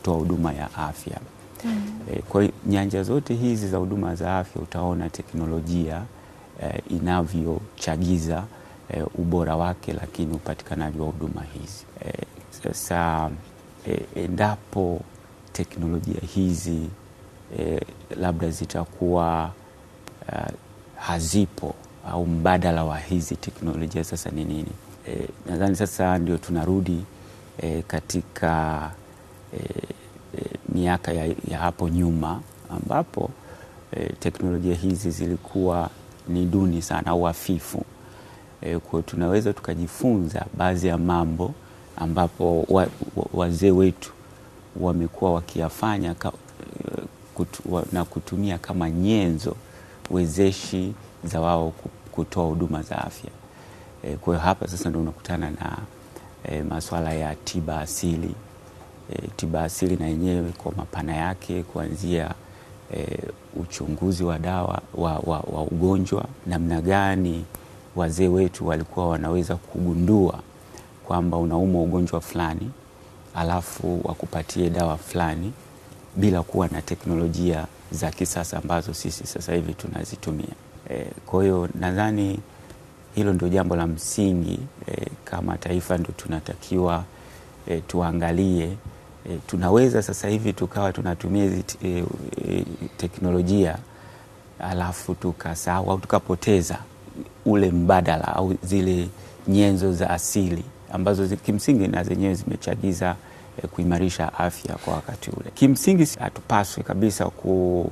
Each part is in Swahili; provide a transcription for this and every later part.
kutoa huduma ya afya. E, kwa hiyo nyanja zote hizi za huduma za afya utaona teknolojia e, inavyochagiza e, ubora wake, lakini upatikanaji wa huduma hizi e, sasa e, endapo teknolojia hizi e, labda zitakuwa uh, hazipo au mbadala wa hizi teknolojia sasa ni nini? E, nadhani sasa ndio tunarudi e, katika e, e, miaka ya, ya hapo nyuma ambapo e, teknolojia hizi zilikuwa ni duni sana au hafifu. E, kwa tunaweza tukajifunza baadhi ya mambo ambapo wa, wa, wazee wetu wamekuwa wakiyafanya ka, kutu, wa, na kutumia kama nyenzo wezeshi za wao kutoa huduma za afya. E, kwa hiyo hapa sasa ndio unakutana na e, masuala ya tiba asili. E, tiba asili na yenyewe kwa mapana yake kuanzia e, uchunguzi wa dawa wa, wa, wa ugonjwa, namna gani wazee wetu walikuwa wanaweza kugundua kwamba unaumwa ugonjwa fulani alafu wakupatie dawa fulani bila kuwa na teknolojia za kisasa ambazo sisi sasa hivi tunazitumia. E, kwa hiyo nadhani hilo ndio jambo la msingi e, kama taifa ndio tunatakiwa e, tuangalie e, tunaweza sasa hivi tukawa tunatumia hizi e, e, teknolojia alafu tukasahau au tukapoteza ule mbadala au zile nyenzo za asili ambazo kimsingi na zenyewe zimechagiza eh, kuimarisha afya kwa wakati ule. Kimsingi hatupaswi kabisa ku,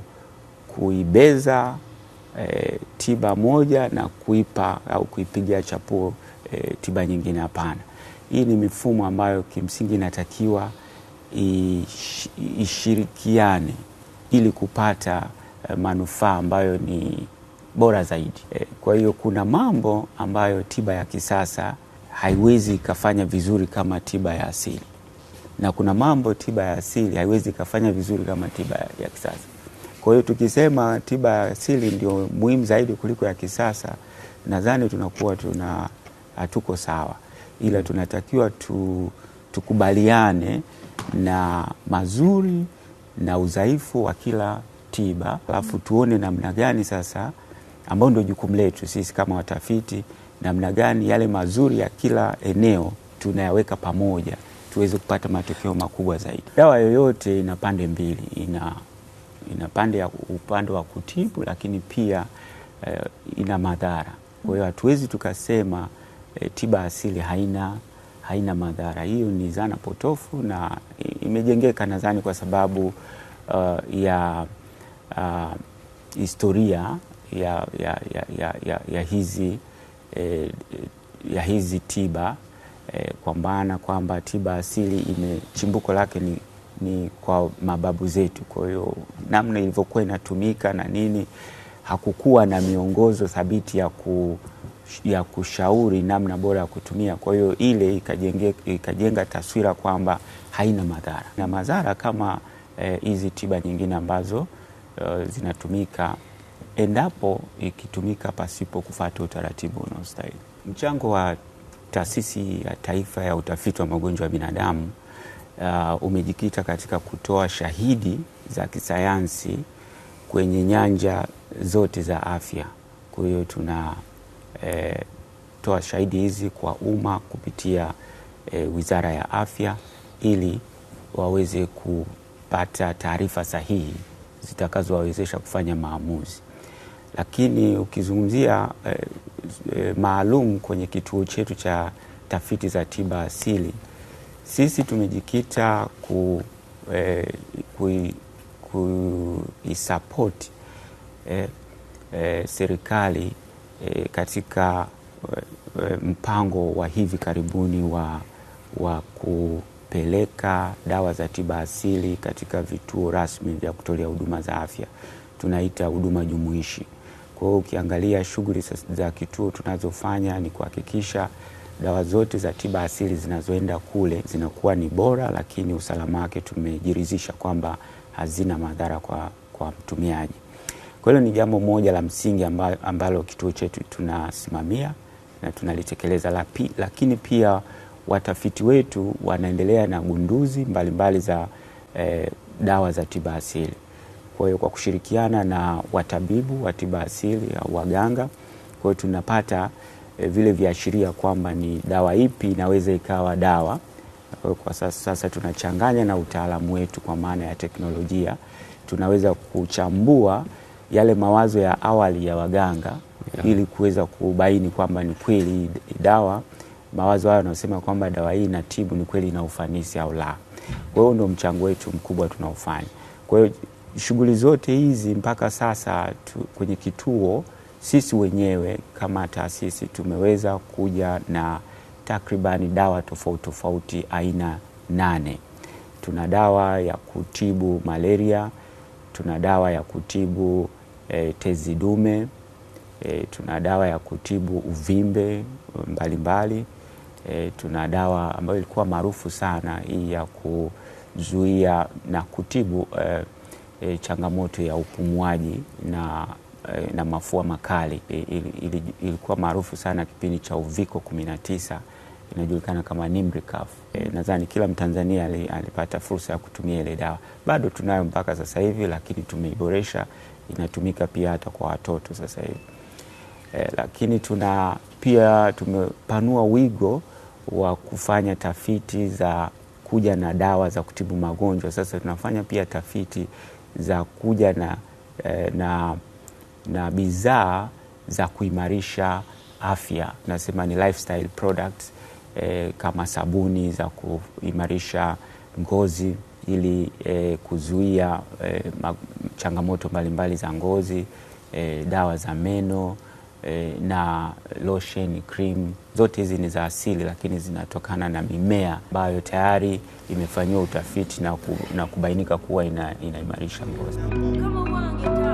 kuibeza eh, tiba moja na kuipa au kuipigia chapuo eh, tiba nyingine. Hapana, hii ni mifumo ambayo kimsingi inatakiwa ish, ishirikiane ili kupata eh, manufaa ambayo ni bora zaidi. Eh, kwa hiyo kuna mambo ambayo tiba ya kisasa haiwezi ikafanya vizuri kama tiba ya asili, na kuna mambo tiba ya asili haiwezi ikafanya vizuri kama tiba ya kisasa. Kwa hiyo tukisema tiba ya asili ndio muhimu zaidi kuliko ya kisasa, nadhani tunakuwa tuna hatuko sawa, ila tunatakiwa tu, tukubaliane na mazuri na udhaifu wa kila tiba, alafu tuone namna gani sasa, ambao ndio jukumu letu sisi kama watafiti namna gani yale mazuri ya kila eneo tunayaweka pamoja tuweze kupata matokeo makubwa zaidi. Dawa yoyote ina pande mbili, ina, ina pande ya upande wa kutibu, lakini pia eh, ina madhara. Kwa hiyo hatuwezi tukasema eh, tiba asili haina, haina madhara. Hiyo ni dhana potofu na imejengeka nadhani kwa sababu uh, ya uh, historia ya, ya, ya, ya, ya, ya hizi E, ya hizi tiba e, kwa maana kwamba tiba asili ime chimbuko lake ni, ni kwa mababu zetu. Kwa hiyo namna ilivyokuwa inatumika na nini, hakukuwa na miongozo thabiti ya, ku, ya kushauri namna bora ya kutumia. Kwa hiyo ile ikajenge, ikajenga taswira kwamba haina madhara na madhara kama hizi e, tiba nyingine ambazo e, zinatumika endapo ikitumika pasipo kufuata utaratibu unaostahili. Mchango wa Taasisi ya Taifa ya Utafiti wa Magonjwa ya Binadamu uh, umejikita katika kutoa shahidi za kisayansi kwenye nyanja zote za afya. Kwa hiyo tunatoa eh, shahidi hizi kwa umma kupitia eh, Wizara ya Afya ili waweze kupata taarifa sahihi zitakazowawezesha kufanya maamuzi lakini ukizungumzia eh, eh, maalum kwenye kituo chetu cha tafiti za tiba asili, sisi tumejikita ku, eh, kuisapoti eh, eh, serikali eh, katika eh, mpango wa hivi karibuni wa, wa kupeleka dawa za tiba asili katika vituo rasmi vya kutolea huduma za afya, tunaita huduma jumuishi. Kwa hiyo ukiangalia shughuli za kituo tunazofanya ni kuhakikisha dawa zote za tiba asili zinazoenda kule zinakuwa ni bora, lakini usalama wake tumejiridhisha kwamba hazina madhara kwa, kwa mtumiaji. Kwa hiyo ni jambo moja la msingi ambalo, ambalo kituo chetu tunasimamia na tunalitekeleza, lakini pia watafiti wetu wanaendelea na gunduzi mbalimbali za eh, dawa za tiba asili. Kwa hiyo kwa kushirikiana na watabibu wa tiba asili au waganga, kwa hiyo tunapata eh, vile viashiria kwamba ni dawa ipi inaweza ikawa dawa. Kwa hiyo kwa sasa, sasa tunachanganya na utaalamu wetu kwa maana ya teknolojia, tunaweza kuchambua yale mawazo ya awali ya waganga Yeah. ili kuweza kubaini kwamba ni kweli hii dawa mawazo hayo yanasema kwamba dawa hii inatibu ni kweli ina ufanisi au la. Kwa hiyo ndio mchango wetu mkubwa tunaofanya. Kwa hiyo shughuli zote hizi mpaka sasa tu, kwenye kituo sisi wenyewe kama taasisi tumeweza kuja na takribani dawa tofauti tofauti aina nane. Tuna dawa ya kutibu malaria, tuna dawa ya kutibu eh, tezi dume E, tuna dawa ya kutibu uvimbe mbalimbali e, tuna dawa ambayo ilikuwa maarufu sana hii ya kuzuia na kutibu e, e, changamoto ya upumuaji na, e, na mafua makali e, ili, ili, ilikuwa maarufu sana kipindi cha uviko 19 inajulikana kama Nimricaf. E, nadhani kila Mtanzania alipata fursa ya kutumia ile dawa. Bado tunayo mpaka sasa hivi, lakini tumeiboresha, inatumika pia hata kwa watoto sasa hivi. Eh, lakini tuna pia tumepanua wigo wa kufanya tafiti za kuja na dawa za kutibu magonjwa. Sasa tunafanya pia tafiti za kuja na, eh, na, na bidhaa za kuimarisha afya, nasema ni lifestyle products eh, kama sabuni za kuimarisha ngozi ili eh, kuzuia eh, changamoto mbalimbali za ngozi eh, dawa za meno na lotion, cream zote hizi ni za asili, lakini zinatokana na mimea ambayo tayari imefanyiwa utafiti na, ku, na kubainika kuwa ina, inaimarisha ngozi.